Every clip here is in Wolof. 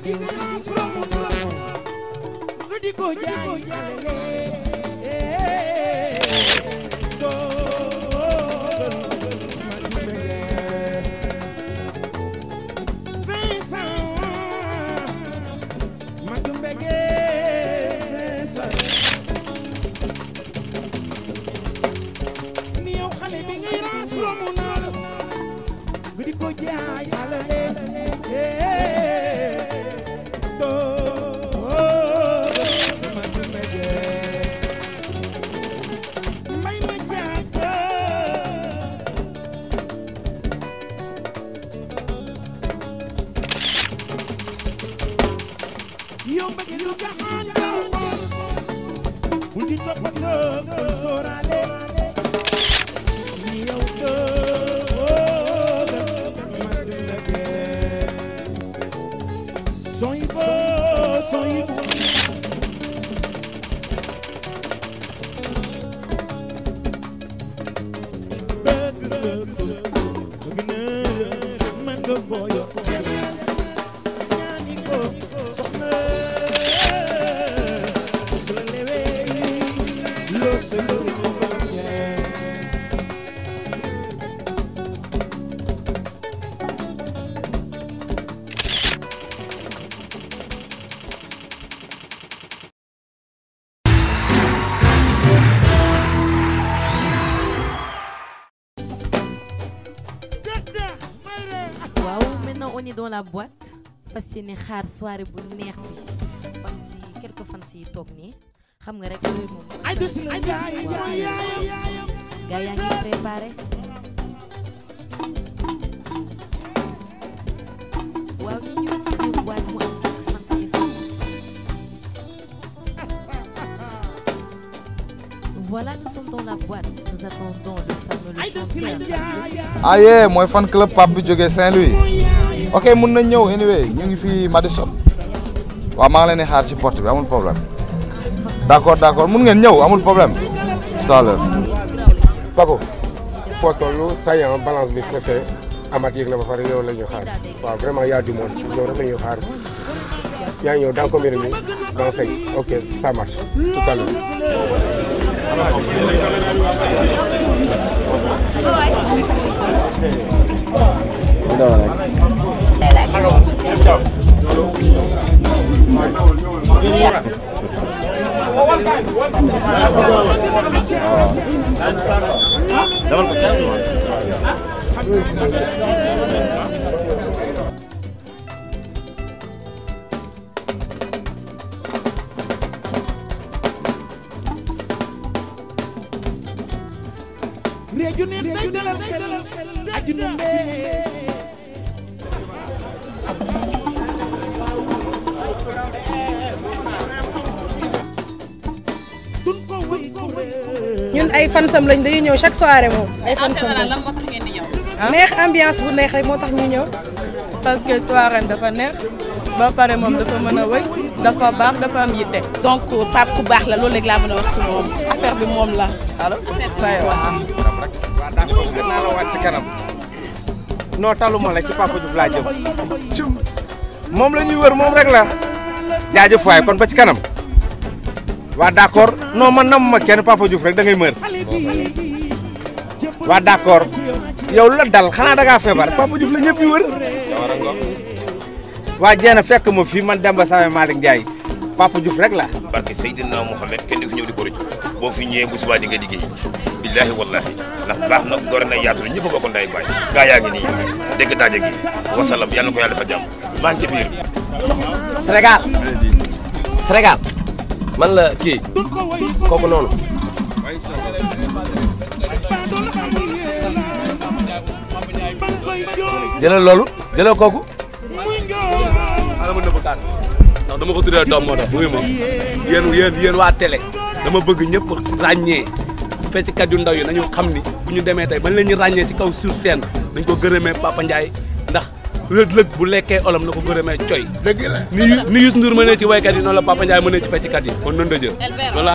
bi nga soromu soromu nga di ko jaay alele ni yow xale bi ngay raas romb naa la nga di ko jaay alale may ma jaaka yow bëgg lu jaxaan jaw bul di toppatoo bul sóoraale ni yow dëgg man du la gee sooy boo sooy boo bëgg bëgg bëgg na man nga koo yokk ñaani ko soxna su la lewee loo sa loo ko bëggee waaw maintenant on est dans la boîte fas yéene xaar soirée bu neex bi fan si quelques fan si toog nii xam nga rek yooyu moom ay des la yaay mooy yaayam gaa yaa ngi préparé waaw ñu ñëw ci biir boîte mu am quelques fan si toog voilà nous sommes dans la boîte nous attendons le fameux le ay des la chanteur yaayam ah yee mooy fan club Pape bi jógee Saint-Louis ok mun nañ ñëw anyway ñu ngi fii Madison waaw maa ngi leen di xaar ci porte bi amul problème d' accord d' accord mun ngeen ñëw amul problème tout à l'heure Paco foo toll saillant balance bi c'est fait amat yëg na ba pare yow la ñu xaar waaw vraiment y a du monde yow rek la ñuy xaar yaa ngi ñëw dans combien de minutes dans cinq ok ça marche tout à l'heure réeju neex day dalal xel aju numbe dun ko wëy ko wëy ñun ay fansam lañ dañuy ñëw chaque soirée moom ay fansam lañ neex ambiance bu neex rek moo tax ñu ñëw parce que soirée dafa neex ba pare moom dafa mën a wëy dafa baax dafa am yitte. donc Pape ku baax la loolu léegi laa mën a wax ci moom affaire bi moom la. allo saa waaw d'accord gën naa la wàcc ci kanam non taluma la ci Papa Diouf laa jëm cum moom la ñuy wër moom rek la jaajëf waay kon ba ci kanam waa d'accord non man nam ma kenn Papa Diouf rek da ngay mër waa d'accord yow lu la dal xanaa da ngaa feebar Papa Diouf la ñëpp yi wër waa jeena fekk ma fii man Demba Same Malick Ndiaye Papa Diouf rek la barke Seydina Mohamed kenn du fi ñëw di ko rëccu boo fi ñëwee bu subaa di nga liggéey billaahi wallaahi ndax baax na gore na yaatu na ñëpp a bokk nday baay gaa yaa ngi nii dégg daaje gi wasalam yàlla na ko yàlla defal jàmm maa ngi ci biir Sénégal Sénégal man la kii kooku noonu jëlal loolu jëlal kooku xaaral ma nëbb taat ndax dama ko tuddee doom moo tax wuyu ma yéen yéen yéen waa télé dama bëgg ñëpp ràññee fecckat yu ndaw yi nañu xam ni bu ñu demee tey bañ leen ñu ràññee ci kaw sur scène dañ ko gërëmee Papa Ndiaye ndax lëg-lëg bu lekkee olam na ko gërëmee coy dëgg la ni ni Youssou Ndour mënee ci waykat yi noonu la Papa Ndiaye mënee ci fecckat yi kon noonu la jël voilà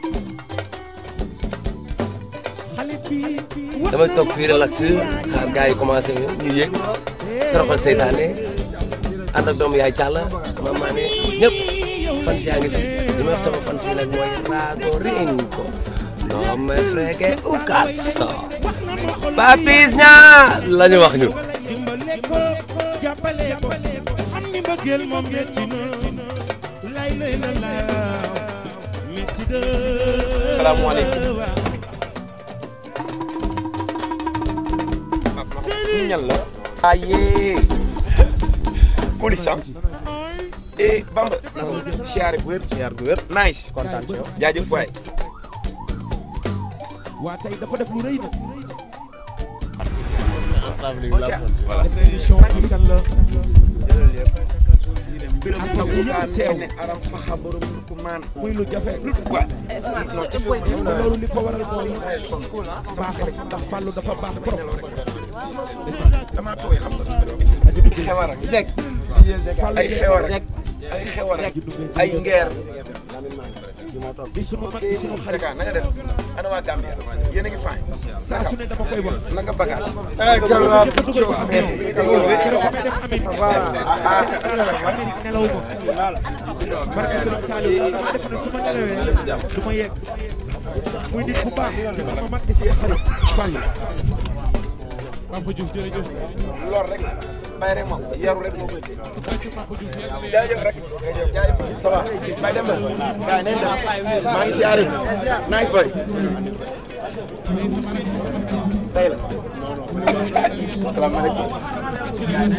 damay toog fii relax xaar gars yi commencé ñu ñu yéeg toroxal seytaane ànd ak doomu yaay Thialla maman ne ñëpp fans yaa ngi fi li ma wax sama fans yi nag mooy Rago Ringo no me fregue un cazzo Papis ñaa la ñu wax ñun dimbale ko jàppale ko xam ni mbëggeel moom metti na lay lay la la metti na salaamaaleykum ñu ñan la aye police ah eh Bamba siyaare bu wér siyaare bu wér nice kontaan ci yow jaajëf waay waa tey dafa def lu rëy nag voilà émission bi kan la biram Ak tagu ñëpp saa teew. ne aram faxa borom ku maan muy lu jafe waa non jafe te loolu li ko waral mooy baax ndax fàllu dafa baax trop dama tooy xam nga xewar ak zek ay xewar ak ay xewar ak ay ngeer di sunu mag di sunu xarit Seka na nga def ana waa Gambia yéen a ngi fay saa su ne dama koy wax naka bagage Amérique nelaw ma barke Sëriñ Saliou dama def ne su ma nelawee du ma yegg muy nit bu baax di sama mag di sama xarit Fallou Papa Diouf jërëjëf lor rek bay rek moom yaru rek moo koy téye jaajëf rek jaajëf ça va bay dem na gaay neen dem maa ngi siyaare nice boy tey la salaamaaleykum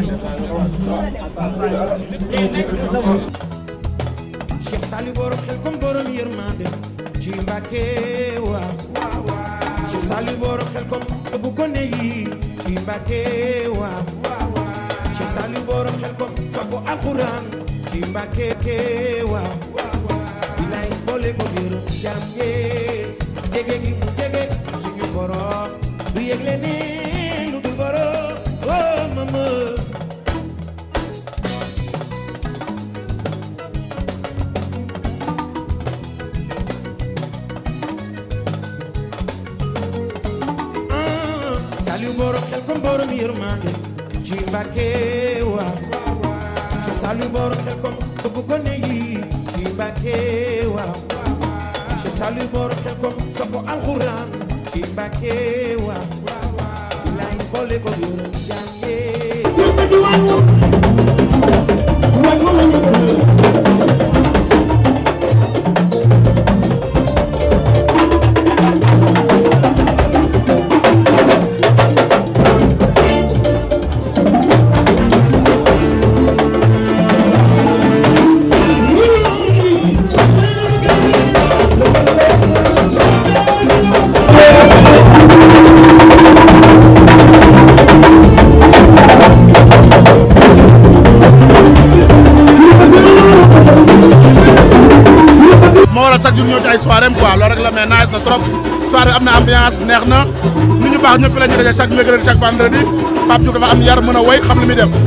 Cheikh Saliou borom xel comme borom yërmande ci Mbàkke waaw Cheikh Saliou borom xel comme bu ko ne yi ci Mbàkke waaw Cheikh Saliou borom xel comme soppu alxuraan ci Mbàkke waaw bilay boole ko yërëm jam yee jege gi mu jege suñu borom du yëgle ne lu dul borom oh mama Saliou borom xel kom borom yërmande ci Mbàkke waaw Cheikh Saliou borom xel kom bëgg gone yi ci Mbàkke waaw Cheikh Saliou borom xel kom sopp alxuraan ci Mbàkke waaw bilaay boole ko yërëm jàngee moo waral chaque jour ñëw ci ay soirée am quoi loolu rek la mais nice na trop soirée am na ambiance neex na nit ñu baax ñëpp la ñu daje chaque mercredi chaque vendredi Pape Diouf dafa am yar mën a woy xam li muy def.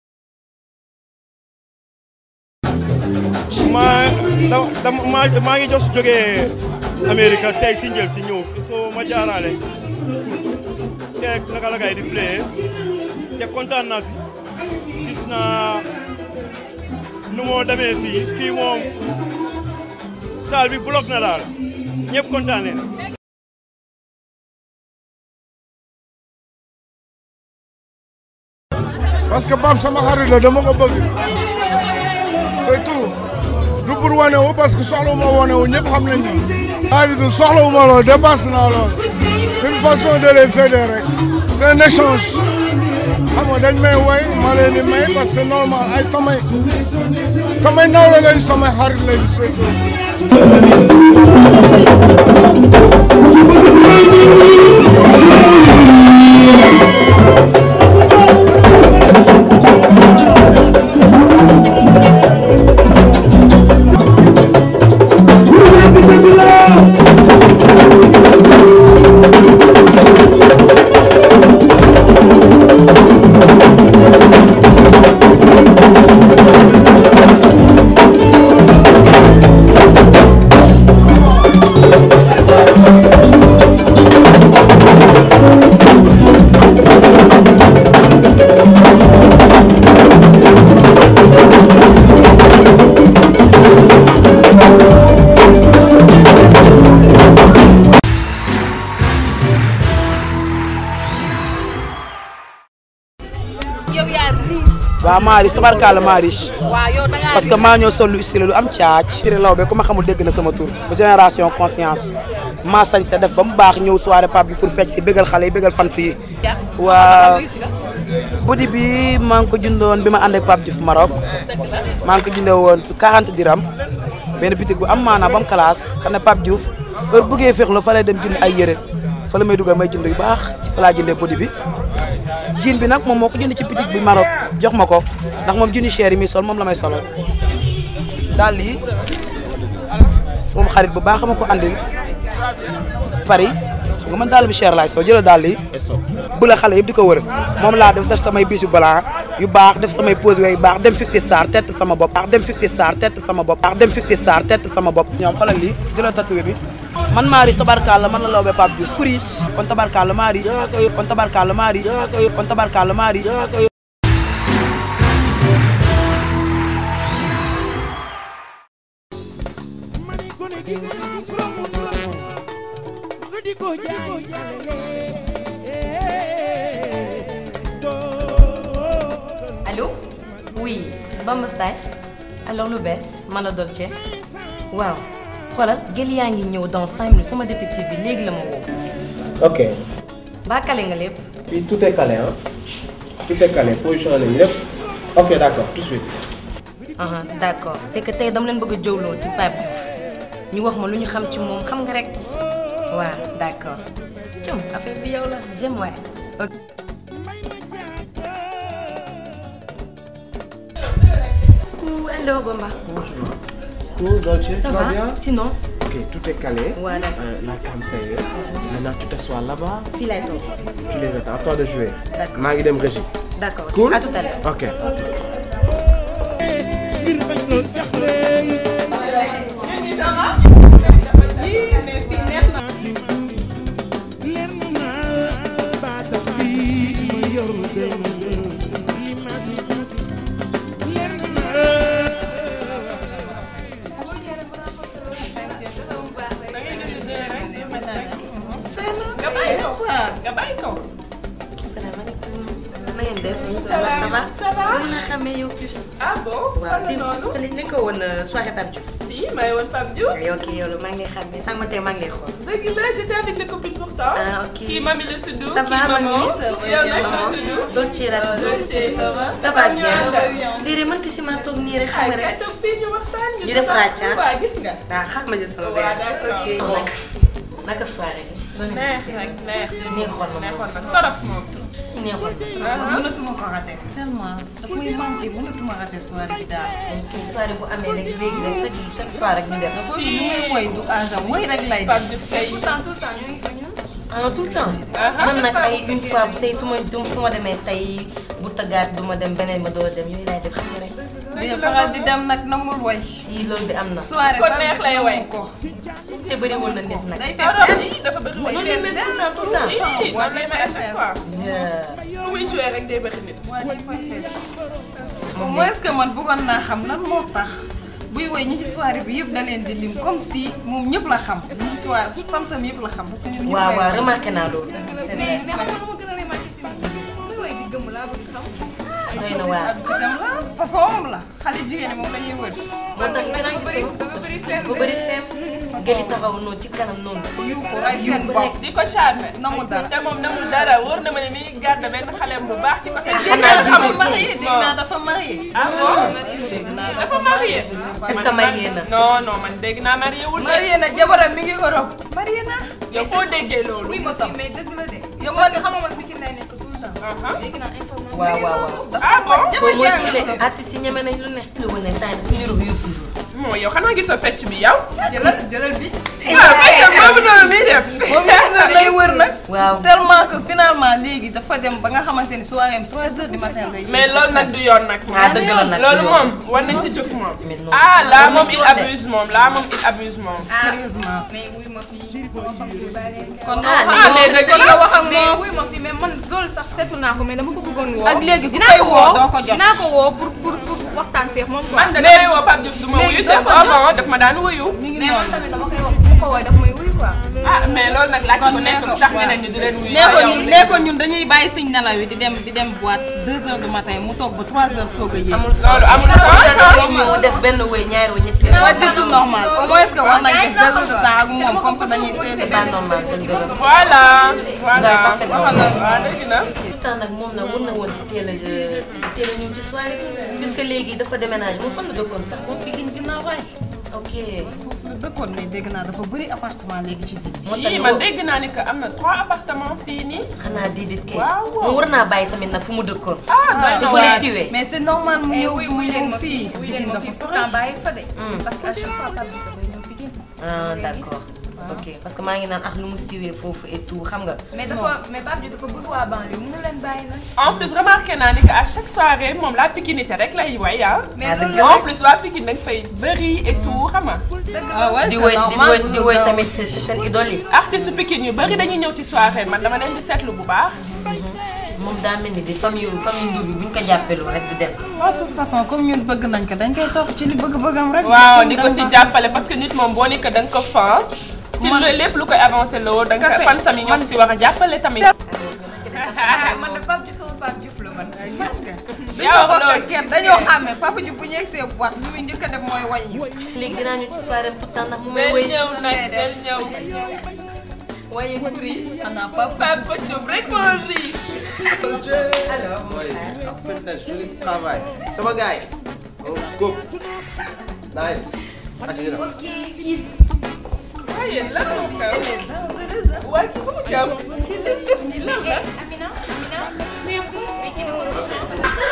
maa dama maa maa ngi jos jógee Amérique tey si njël si ñëw soo ma jaaraale seet naka la gay di play te kontaan naa si gis naa nu moo demee fii fii moom salle bi bloc na daal ñëpp kontaan leen parce que Pape sama xarit la dama ko bëgg c'est tout du pour wane wu parce que soxla wu ma wane wu ñëpp xam nañ ñu. maa ngi tudd soxla wu ma lool dépasse naa lool c'est une façon de les aider rek c'est un échange xam nga dañ may woy ma leen di may parce que c'est normal ay samay samay nawle lañ samay xarit lañ c'est tout. Thank waaw Maris tabarkalla Maris waaw yow da ngaa parce que maa ñoo sol lu stylé lu am caac Siré Lawbe ku ma xamul dégg na sama tur ba génération conscience maa sañ sa def ba mu baax ñëw soirée Pape bi pour fecc si bégal xale yi bégal fans yi waa budi bi maa ngi ko jëndoon bi ma ànd ak Pape Diouf Maroc maa ngi ko jëndee woon 40 diram benn bitig bu am maanaa ba mu classe xam ne Pape Diouf heure bëggee féexlu fa lay dem jënd ay yére fa la may dugal may jënd yu baax ci fa laa jëndee budi bi jiin bi nag moom moo ko jënd ci bitig bi Maroc jox ma ko ndax moom jëndi cher yi muy sol moom la may solal daal lii sama xarit bu baax ma ko andil Paris xam nga man daal bi cher laay soo jëlee daal lii bu la xale yëpp di ko wër moom laa def def samay bijoux blanc yu baax def samay pose yu baax dem 50 star tett sama bopp baax dem 50 star tett sama bopp baax dem 50 star tett sama bopp ñoom xoolal lii jëlal tatoué bi man Maris tabarkalla man la Lawbe Pape Diouf kuris kon tabarkalla Maris kon tabarkalla Maris kon tabarkalla Maris Allô oui Bamba Style alors lu bees man la Dolce waaw xoolal gël yaa ngi ñëw dans cinq minutes sama détective bi léegi la ma woo ok baa kale nga lépp fii tout est calé hein tout est calé position nañu lépp ok d'accord tout de suite. aha d'accord c'est que tey dama leen bëgg a jowloo ci Pape Diouf ñu wax ma lu ñu xam ci moom xam nga rek waaw d'accord cëm affaire bi yow la j'aime waay ok Ouh, hello Bamba Cool, Dolce, ça tout va va bien sinon Ok, tout est calé. Ouais, d'accord. Euh, la cam, ça y est. Maintenant, tu t'assois là-bas. fii laay toog Tu les attends. À toi de jouer. D'accord. maa ngi dem régie. d'accord Cool. à tout à l'heure Ok. nga bàyyi ko nga bàyyi ko. salaamaaleykum na ngeen def Salaam. ça va Ça va? dama la xamee yow plus ah bon. waaw fan la noonu. li ne ko woon soirée Pape Diouf si may woon Pape Diouf. yow kii yow la maa ngi lay xam ne sànq ma tey maa ngi lay xool dëgg la j'étais avec les copines pourtant. Ah, ok. kii mami la tudd. Ça va, kii maman. mamie? Ça va yow bien, nag la maman? tudd. Dolce la tudd. Dolce, ça va. Ça va bien. Ça va bien. déedéet man kese maa toog nii rek xam nga Kay rek toog fii ñu waxtaan. ñu def ràcc ah waaw gis nga. waaw xaar ma jël sama Waaw, verre d'accord. ok Bon. naka soirée bi neex nag neex. neexoon na neexoon na torop moom. neexoon Ah. mënatuma ko raté tellement daf may manqué mënatuma raté soirée bi daal. kii soirée bu amee rek léegi rek chaque chaque fois rek ñu def si li muy woy du agent woy rek lay Pape Diouf kay. ah tout le temps man nag ay une fois tey su ma du su ma demee tey bu tëggaat du ma dem beneen ma doo dem yooyu laay def xam nga rek mais faral di dem nag namul woy. yii loolu bi am na soirée Kon neex lay way. ko. te bëriwul na nit nag day Torop fees yi dafa bëri way. Noonu lay mel tout le temps, tout le temps. Si, noonu lay mel à chaque fois. Yeah. fu muy joué rek day bëri nit. au moins que man bëggoon naa xam lan moo tax buy woy ñi ci soirée bi yëpp da leen di lim comme si moom ñëpp la xam ñi ci soirée su fansam yëpp la xam parce que ñoom ñëpp waaw lay waaw woy. remarqué naa loolu c'est vrai doy na waar ci tam la façon moom la xale jigéen ñi moom la ñuy wër. moo tax gën a gis dafa bëri feem gëli taxaw noonu ci kanam noonu yu ko rey seen bopp. di ko charmé. namul dara. te moom namul dara wóor na ma ne mi ngi garde benn xaleem bu baax ci côté. dégg naa dafa marié dégg naa dafa marié. ah bon dégg naa dafa marié. est-ce que marié na non non man dégg naa marié wul de. marié na jabaram mi ngi Europe. marié na. yow foo déggee loolu. oui ma fi mais dëgg la de. yow parce man que xam nga man Pikine lay nekk tout le temps. léegi naa information. waaw waaw waaw ah bon. soo moytuwulee artistes yi ñeme nañ lu ne lu wane temps dafa niru Youssou Ndour moo yow xanaa gisoo fecc bi yow. jëlal jëlal bi. waaw fecc boobu noonu muy def. moom Youssou Ndour lay wër nag. waaw tellement que finalement léegi dafa dem ba nga xamante ni soirée am 3 heures du matin lay. mais loolu nag du yoon nag. ah dëgg la nag loolu moom war nañ si jóg moom. ah là moom il abuse moom là moom il abuse moom. sérieusement. mais wuy ma fi ma xam si bàyyi leen kon ah ah mais dëgg kon la nga wax ak mais moom. wuy ma fi mais man loolu sax seetu naa ko mais dama ko bëggoon woo. Ak léegi ku dinaa koy ko woo doo ko jot. dinaa ko woo pour pour pour waxtaan seex moom quoi. man de damay woo Pape Diouf du ma wuyu te doo ko boobu daf ma daan wuyu. mi ngi mais man noonu. tamit dama koy wax bu ma ko woowee daf may wuyu quoi. quoi. ah mais loolu nag laaj ko nekk lu tax ñeneen ñi di leen wuyu. nee ko ñun nee ko ñun dañuy bàyyi suñ nelaw yi di dem di dem boîte 2 heures du matin mu toog ba 3 heures soog a yéeg. amul loolu amul sens mu def benn wéy ñaari wéy ñetti c'est pas du tout normal au moins que war nañ def 2 heures de temps ak moom comme que dañuy teel c'est pas normal dëgg la. voilà voilà parfaitement waaw dëgg na. pourtant nag moom nag war na woon di teel a di teel a ñëw ci soirée bi puisque léegi dafa déménagé moom fan la dëkkoon sax moom Pikine ginnaaw waay. ok. lu dëkkoon mais dégg naa dafa bëri appartement léegi ci biir. yii man dégg naa ni que am na trois appartements fii nii. xanaa déedéet kay. waaw waaw moom war naa bàyyi tamit nag fu mu dëkkoon. ah doy na dafa waar. lay siwee. mais c'est normal mu Eh ñëw oui mu wuy leen ñëw ma fii. fii wuy leen ma fii pourtant bàyyi fa de. parce que à chaque fois Pape Diouf dafay ñëw Pikine. ah d'accord ok parce que maa ngi naan ak lu mu siwee foofu et tout xam nga. mais dafa mais Pape Diouf dafa bëgg waa banlieue mënu leen bàyyi nag. en plus remarqué naa ni que à chaque soirée moom la pikinité rek lay way ah. Mais Ah, loolu dëgg la en plus waa Pikine dañ fay bëri et tout xam nga. ah ouais di c'est woy di normal woy bu di dul woy daw. tamit si si seen idole yi. artiste Pikine yu bëri dañuy ñëw ci soirée man dama leen di seetlu bu baax. moom daa mel ni di famille famille Ndour bi bu ñu ko jàppeloo rek du dem. de toute façon comme ñun bëgg nañ ko dañ koy topp ci li bëgg-bëggam rek. waaw di ko si jàppale parce que nit moom boo ni que da nga ko fan. ci lu lépp lu koy avancé loo da nga ko Kase, fan sami ñoo ko si war a jàppale tamit. man de Pape Diouf sama Pape Diouf la man. gis nga. yaa dañoo wax bokk loolu. ak kenn dañoo xàmme Papa Diouf bu ñu yegsee boîte li muy njëkk a def mooy way ñu. léegi dinaa ñu ci soirée tout le temps ndax mu may del woy. ñëw nag del ñëw. waaye Chris. xanaa Papa Papa Diouf rek moo rii. alors mon Ouais, frère. après un joli travail. Sama gars yi. Oh, go. Nice. Aca ñu dem. ok gis. waaye lan moo xew. waaye ki fu mu jàpp. kii lépp def nii lan la. Amina Amina. mais kii dafa doon